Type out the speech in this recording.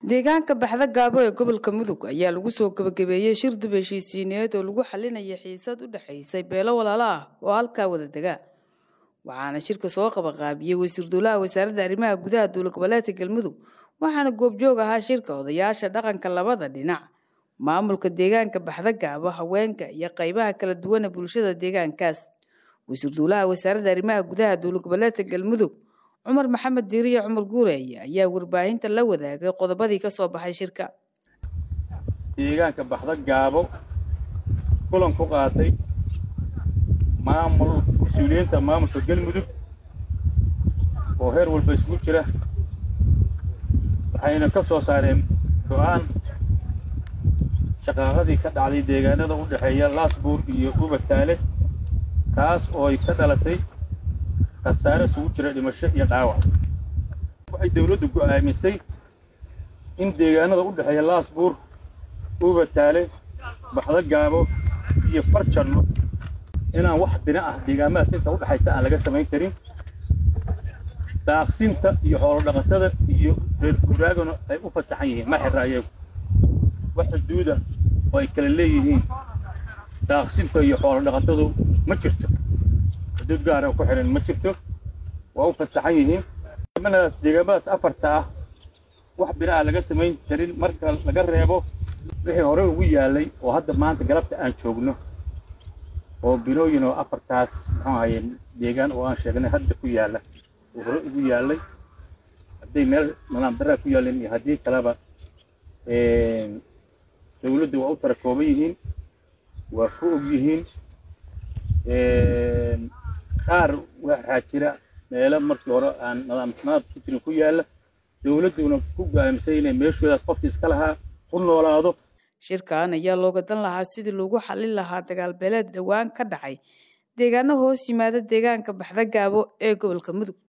deegaanka baxda gaabo ee gobolka mudug ayaa lagu soo gabagabeeyey shir dib heshiisiineed oo lagu xalinaya xiisad u dhexaysay beelo walaalo ah oo halkaa wada dega waxaana shirka soo qabaqaabiyey wasiir dowlaha wasaaradda arrimaha gudaha dowla goboleedka galmudug waxaana goobjoog ahaa shirka odayaasha dhaqanka labada dhinac maamulka deegaanka baxda gaabo haweenka iyo qaybaha kala duwana bulshada deegaankaas wasiir dowlaha wasaaradda arrimaha gudaha dowla goboleedka galmudug cumar maxamed diiriye cumar guureeye ayaa warbaahinta la wadaagay qodobadii ka soo baxay shirka deegaanka baxda gaabo kulan ku qaatay maamul mas-uuliyiinta maamulka galmudug oo heer walba isugu jira waxayna ka soo saareen go-aan shaqaaqadii ka dhacday deegaanada u dhexeeya laasbuur iyo ubataale taas oo ay ka dhalatay khasaare isugu jira dhimasho iyo dhaawac waxay dawladdu go'aamisay in deegaanada u dhexeeya laasbuur ubataale baxda gaabo iyo farjanno inaan wax bina ah deegaamadaas inta u dhexaysa aan laga samayn karin daaqsinta iyo xoolo dhaqatada iyo reer guraagana ay u fasaxan yihiin ma xirra ayagu wax xuduuda oo ay kala leeyihiin daaqsinta iyo xoolo dhaqatadu ma jirto xuduud gaara ku xihan ma jirto waa u fasaxan yihiin deegaamadaas deegaamadaas afarta ah wax bina ah laga samayn karin marka laga reebo wixii hore ugu yaallay oo hadda maanta galabta aan joogno oo binooyin oo afartaas muxuu ahaye deegaan oo aan sheegnay hadda ku yaalla oo hore ugu yaallay hadday meel nadaam daraa ku yaalleen iyo haddii kaleba dawladdu waa u tara kooban yihiin waa ku og yihiin qaar waxaa jira meelo markii hore aan nadaamsanaad ku jirin ku yaalla dawladduna ku go'aamisay inay meeshoodaas qofkii iska lahaa ku noolaado shirkan ayaa looga dan lahaa sidii loogu xallin lahaa dagaal beeleed dhowaan ka dhacay deegaano hoos yimaada deegaanka baxda gaabo ee gobolka mudug